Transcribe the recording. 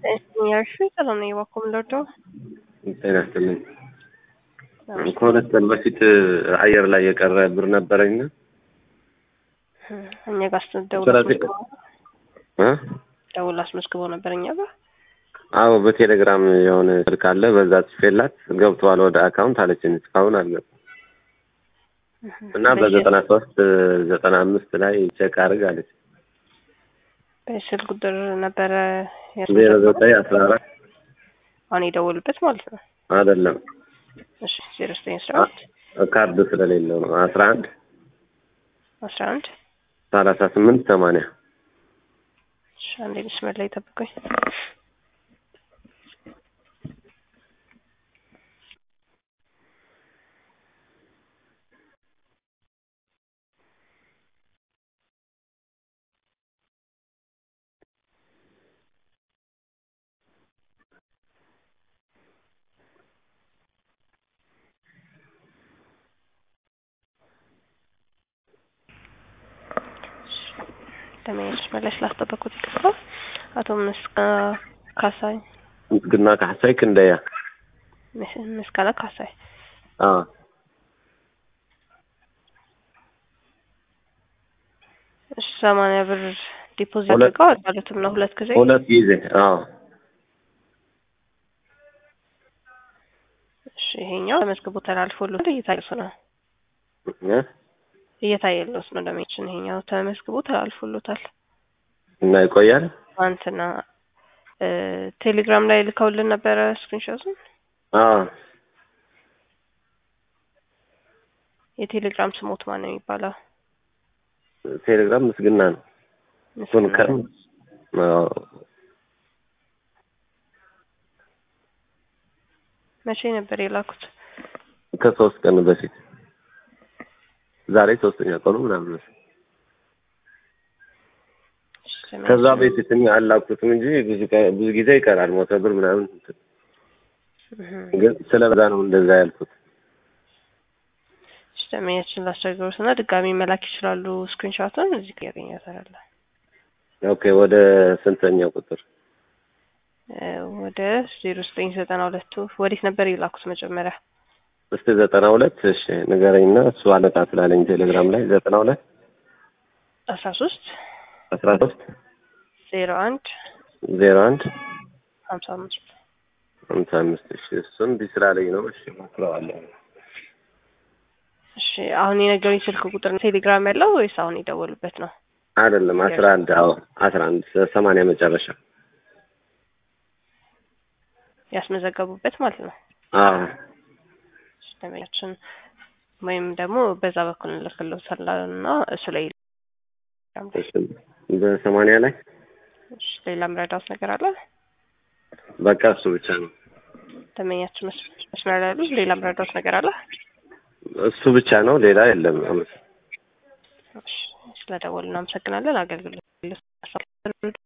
ያልሽ ሰላም ነኝ። እባክዎ ምን ልርዳው? ጤና ይስጥልኝ። ከሁለት ቀን በፊት አየር ላይ የቀረ ብር ነበረኝና እኛ ጋር ስትደውል ስለዚህ እ ደውል አስመዝግበው ነበር እኛ ጋር። አዎ በቴሌግራም የሆነ ስልክ አለ በዛ ጽፌላት ገብተዋል ወደ አካውንት አለችኝ። እስካሁን አልገባም እና በዘጠና ሶስት ዘጠና አምስት ላይ ቼክ አድርግ አለች። በስልክ ቁጥር ነበረ ዜሮ ዘጠኝ አስራ አራት አሁን የደወሉበት ማለት ነው። አይደለም እሺ ዜሮ ዘጠኝ አስራ አንድ ካርድ ስለሌለው ነው። አስራ አንድ አስራ አንድ ሰላሳ ስምንት ሰማንያ እሺ አንዴ መስመር ላይ ጠብቁኝ። ለመሄድ መለስ ላስጠበቁት ይቅርታ። አቶ ምስጋ ካሳይ ምስግና ካሕሳይ ክንደያ ምስ- ምስጋና ካሳይ አዎ እሺ ሰማንያ ብር ዲፖዚት ሁለት- አድርገዋል ማለትም ነው ሁለት ጊዜ ሁለት ጊዜ አዎ እሺ ይሄኛው ተመዝግቦ ተላልፎልዎት እየታየሱ ነው እ እየታየልዎት ነው ደሜችን ይሄኛው ተመዝግቦ ተላልፎልዎታል እና ይቆያል ትናንትና እ ቴሌግራም ላይ ልከውልን ነበረ ስክሪንሾቱን አዎ የቴሌግራም ስሞት ማን ነው የሚባለው ቴሌግራም ምስግና ነው እሱን ከርም አዎ መቼ ነበር የላኩት ከሶስት ቀን በፊት ዛሬ ሶስተኛ ቀኑ ምናምን መሰለኝ። ከዛ በፊት እኔ አላኩትም እንጂ ብዙ ቀ- ብዙ ጊዜ ይቀራል ሞተ ብር ምናምን እህ ግን ስለበዛ ነው እንደዛ ያልኩት። ደመኛችን ላስቸግሩት እና ድጋሚ መላክ ይችላሉ። ስክሪንሾቱን እዚህ ጋር ያገኛታል። ኦኬ ወደ ስንተኛው ቁጥር? እ ወደ ዜሮ ዘጠኝ ዘጠና ሁለቱ ወዴት ነበር የላኩት መጀመሪያ? እስቲ ዘጠና ሁለት እሺ ንገረኝና እሱ አለቃ ስላለኝ ቴሌግራም ላይ ዘጠና ሁለት አስራ ሶስት አስራ ሶስት ዜሮ አንድ ዜሮ አንድ ሀምሳ አምስት ሀምሳ አምስት እሺ እሱን እንዲህ ስላለኝ ነው። እሺ ሞክረዋለሁ። እሺ አሁን የነገሩኝ ስልክ ቁጥር ቴሌግራም ያለው ወይስ አሁን የደወሉበት ነው? አይደለም አስራ አንድ አዎ አስራ አንድ ሰማንያ መጨረሻ ያስመዘገቡበት ማለት ነው። አዎ እሺ፣ ደንበኛችን ወይም ደግሞ በዛ በኩል እንልክልዎታለን እና እሱ ላይ እሺ በሰማንያ ላይ እሺ፣ ሌላ ምረዳውት ነገር አለ? በቃ እሱ ብቻ ነው። ደንበኛችን መስ- መስመር ላይ ያሉ ሌላ ምረዳውት ነገር አለ? እሱ ብቻ ነው፣ ሌላ የለም። አመሰግናለሁ። እሺ፣ ስለደወሉ እናመሰግናለን። አገልግሎት